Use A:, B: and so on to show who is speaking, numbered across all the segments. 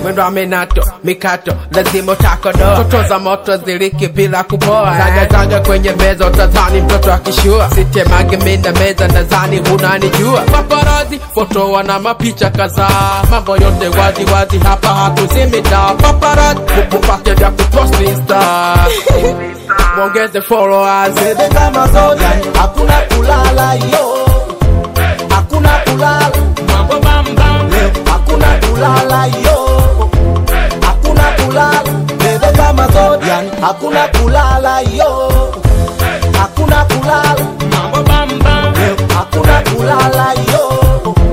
A: mwendo wa minato mikato lazima utakodoa toto za moto ziliki bila kupoa zagazaga kwenye meza utazani mtoto akishua sitemage minda meza nadhani hunanijua paparazi foto wana mapicha kadhaa mambo yote wazi wazi hapa hatuzimita paparazi mupate vya kupost insta mwongeze followers
B: bebe kama zote hakuna kulala yo hakuna kulala
C: mambo bambam
B: leo hakuna kulala yo hakuna kulala bebe kama zote yani hakuna kulala yo hakuna kulala
C: mambo bambam
B: leo hakuna kulala yo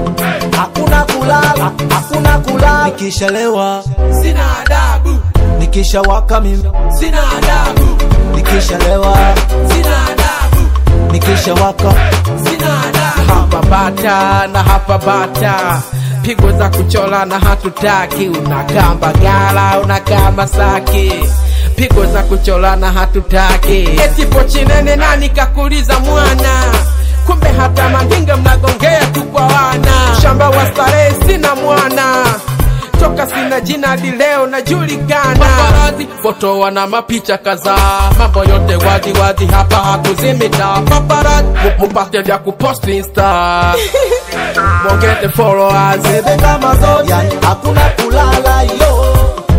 B: hakuna kulala hakuna kulala nikishalewa
A: sina adabu
B: nikishawaka mimi
A: sina adabu
B: nikishalewa
A: sina adabu
B: nikishawaka
A: sina adabu hapa bata na hapa bata pigo za kuchola na hatutaki unakaa mbagala unakaa masaki pigo za kuchola na hatutaki eti pochinene nani kakuliza mwana kumbe hata mandinga mnagongea tu kwa wana shamba wa starehe sina mwana toka sina jina hadi leo najulikana paparazi foto wana mapicha kadhaa mambo yote wazi wazi hapa hakuzimita paparazi mupate vya kupost insta mwongeze followers
B: bebe kama zote yani hakuna kulala yo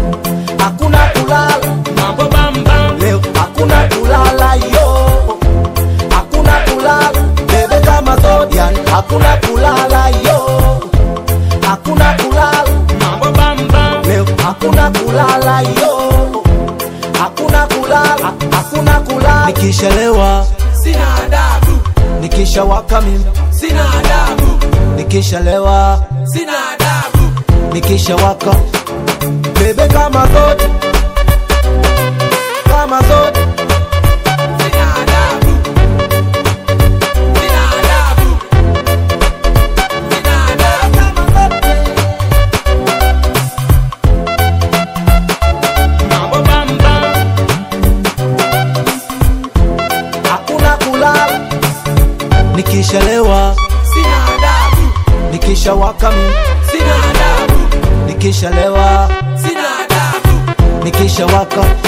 B: hakuna kulala
C: mambo bambam
B: leo hakuna kulala yo hakuna kulala bebe kama zote yani hakuna kulala yo hakuna kulala
C: mambo bambam
B: leo hakuna kulala yo hakuna kulala hakuna kulala nikishalewa
A: sina adabu
B: nikishawaka mimi
A: sina adabu
B: nikishalewa
A: sina adabu
B: nikishawaka bebe kama zote kama zote
A: sina adabu sina adabu sina adabu
C: mambo bambam
B: hakuna kulala nikishalewa
A: sina adabu
B: nikishawaka mimi
A: sina adabu
B: nikishalewa
A: sina adabu
B: nikishawaka